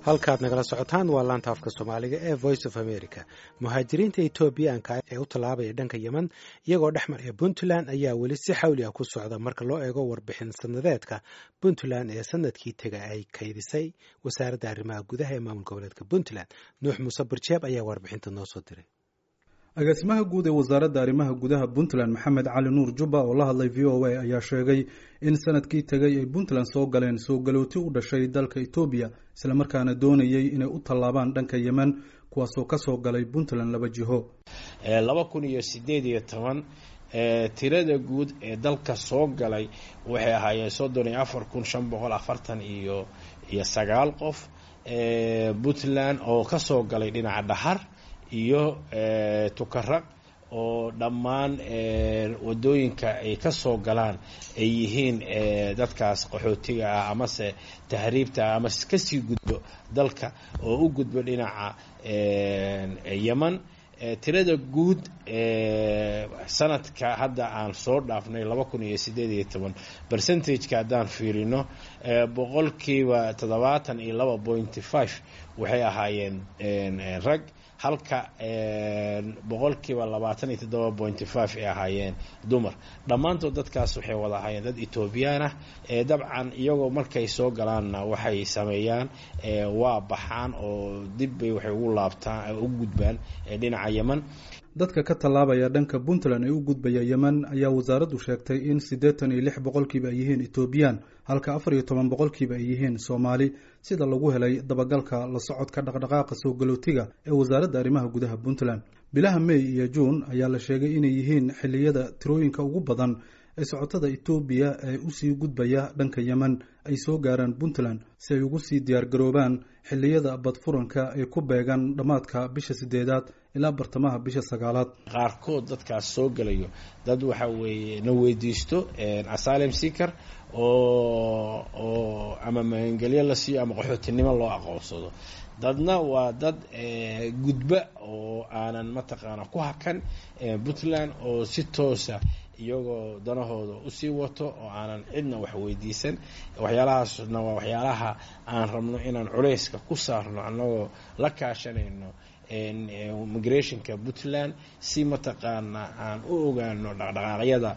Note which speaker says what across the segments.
Speaker 1: halkaad nagala socotaan waa laanta afka soomaaliga ee voice of america muhaajiriinta etoobiyaanka ee u tallaabaya dhanka yemen iyagoo dhex maraya puntland ayaa weli si xawli ah ku socda marka loo eego warbixin sanadeedka puntland ee sanadkii tega ay kaydisay wasaaradda arrimaha gudaha ee maamul goboleedka puntland nuux muuse barjeeb ayaa warbixinta noo soo diray
Speaker 2: agaasimaha guud ee wasaaradda arrimaha gudaha puntland maxamed cali nuur jubba oo la hadlay v o a ayaa sheegay in sanadkii tegay ay puntland soo galeen soo galooti u dhashay dalka etoobiya islamarkaana doonayay inay u tallaabaan dhanka yemen kuwaasoo kasoo galay puntland laba jiho
Speaker 3: laba kun iyo sideed iyo toban tirada guud ee dalka soo galay waxay ahaayeen soddon iyo afar kun shan boqol afartan iyo iyo sagaal qof puntland oo kasoo galay dhinaca dhahar iyo tukaraq oo dhammaan wadooyinka ay ka soo galaan ay yihiin dadkaas qaxootiga ah amase tahriibta ah amase kasii gudbo dalka oo u gudbo dhinaca yeman tirada guud sanadka hadda aan soo dhaafnay laba kun iyo sideed iyo toban percentageka haddaan fiirino boqolkiiba toddobaatan iyo laba pointy five waxay ahaayeen rag halka boqolkiiba labaatan iyo toddoba pointy five ay ahaayeen dumar dhammaantood dadkaas waxay wada ahaayeen dad etoobiyaan ah dabcan iyagoo markay soo galaanna waxay sameeyaan waa baxaan oo dib bay waxay ugu laabtaan u gudbaan dhinaca yeman
Speaker 2: dadka ka tallaabaya dhanka puntland ee u gudbaya yemen ayaa wasaaraddu sheegtay in siddeetan iyo lix boqolkiiba ay yihiin etoobiyaan halka afar iyo toban boqolkiiba ay yihiin soomaali sida lagu helay dabagalka la socodka dhaqdhaqaaqa soo galootiga ee wasaaradda arrimaha gudaha puntland bilaha may iyo juun ayaa la sheegay inay yihiin xilliyada tirooyinka ugu badan ee socotada etoobiya ee usii gudbaya dhanka yemen ay soo gaaraan puntland si ay ugu sii diyaargaroobaan xilliyada badfuranka ee ku beegan dhammaadka bisha sideedaad ilaa bartamaha bisha sagaalaad
Speaker 3: qaarkood dadkaas soo gelayo dad waxa weeye na weydiisto asylum seeker oo oo ama magangelyo la siiyo ama qaxootinimo loo aqoonsado dadna waa dad gudba oo aanan mataqaana ku hakan puntland oo si toosa iyagoo danahooda usii wato oo aanan cidna wax weydiisan waxyaalahaasna waa waxyaalaha aan rabno inaan culeyska ku saarno annagoo la kaashanayno migrationka puntland si mataqaana aan u ogaano dhaqdhaqaaqyada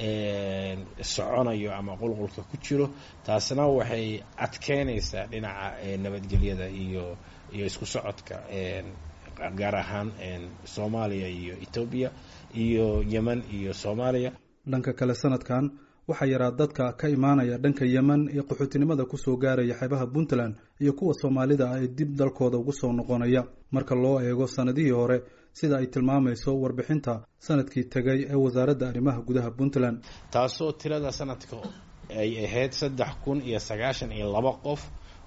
Speaker 3: soconayo ama qulqulka ku jiro taasna waxay adkeynaysaa dhinaca nabadgelyada iyo iyo isku socodka gaar ahaan soomaaliya iyo etoobiya iyo yemen iyo soomaaliya
Speaker 2: dhanka kale sanadkan waxaa yaraa dadka ka imaanaya dhanka yemen ee qaxootinimada kusoo gaaraya xeebaha puntland iyo kuwa soomaalida ah ee dib dalkooda ugu soo noqonaya marka loo eego sanadihii hore sida ay tilmaamayso warbixinta sanadkii tegay ee wasaaradda arrimaha gudaha puntland
Speaker 3: taasoo tirada sanadka ay ahayd saddex kun iyo sagaashan iyo laba qof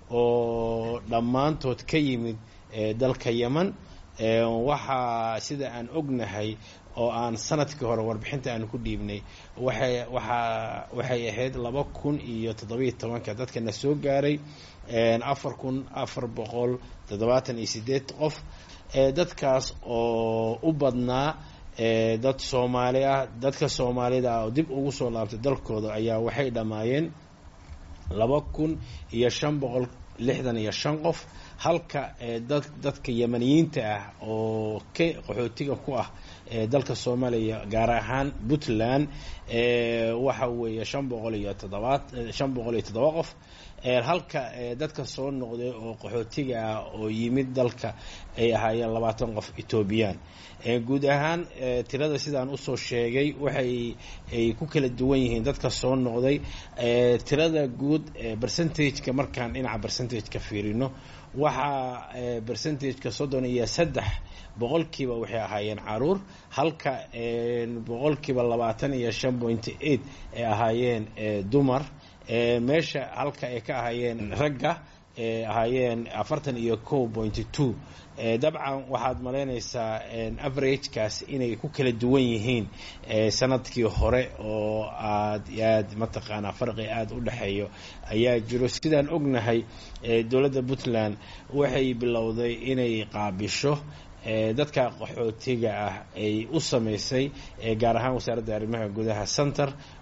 Speaker 3: oo dhammaantood ka yimid dalka yemen waxaa sida aan ognahay oo aan sanadkii hore warbixinta aan ku dhiibnay waxay waxaa waxay ahayd laba kun iyo toddobiiyo tobanka dadkana soo gaaray afar kun afar boqol toddobaatan iyo sideed qof dadkaas oo u badnaa dad soomaali ah dadka soomaalida ah oo dib ugu soo laabtay dalkooda ayaa waxay dhammaayeen laba kun iyo shan boqol lixdan iyo shan qof halka dad dadka yemaniyiinta ah oo ka qaxootiga ku ah dalka soomaaliya gaar ahaan puntland waxa weeye shan boqol iyo toddobaad shan boqol iyo toddoba qof halka dadka soo noqday oo qaxootiga ah oo yimid dalka ay ahaayeen labaatan qof etoobiyaan guud ahaan tirada sidaan usoo sheegay waxay ay ku kala duwan yihiin dadka soo noqday tirada guud percentageka markaan dhinaca percentageka fiirino waxaa percentageka soddon iyo saddex boqolkiiba waxay ahaayeen caruur halka boqolkiiba labaatan iyo shan pointy eight ay ahaayeen dumar meesha halka ay ka ahaayeen ragga ahaayeen afartan iyo ko pointy two dabcan waxaad malaynaysaa averagekaas inay ku kala duwan yihiin sanadkii hore oo aad aad mataqaanaa farqi aada u dhexeeyo ayaa jiro sidaan ognahay dowladda puntland waxay bilowday inay qaabisho dadka qaxootiga ah ay u samaysay gaar ahaan wasaaradda arrimaha gudaha center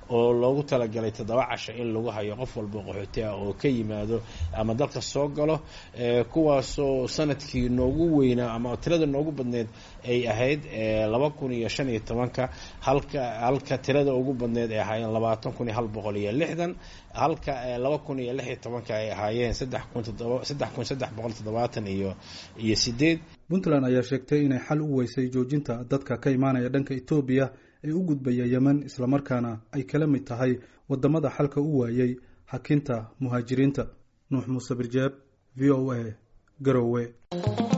Speaker 3: oo loogu talagalay toddoba casho in lagu hayo qof walba qaxooti ah oo ka yimaado ama dalka soo galo kuwaasoo sanadkii noogu weynaa ama tirada noogu badneed ay ahayd laba kun iyo shan iyo tobanka halka halka tirada ugu badneed ay ahaayeen labaatan kun iyo hal boqol iyo lixdan halka laba kun iyo lix iyo tobanka ay ahaayeen saddex kun toddoba saddex kun saddex boqol toddobaatan iyo iyo sideed
Speaker 2: puntland ayaa sheegtay inay xal u weysay joojinta dadka ka imaanaya dhanka etoobiya ee u gudbaya yemen islamarkaana ay kala mid tahay wadamada xalka u waayey hakinta muhaajiriinta nuux muuse birjeeb v o a garowe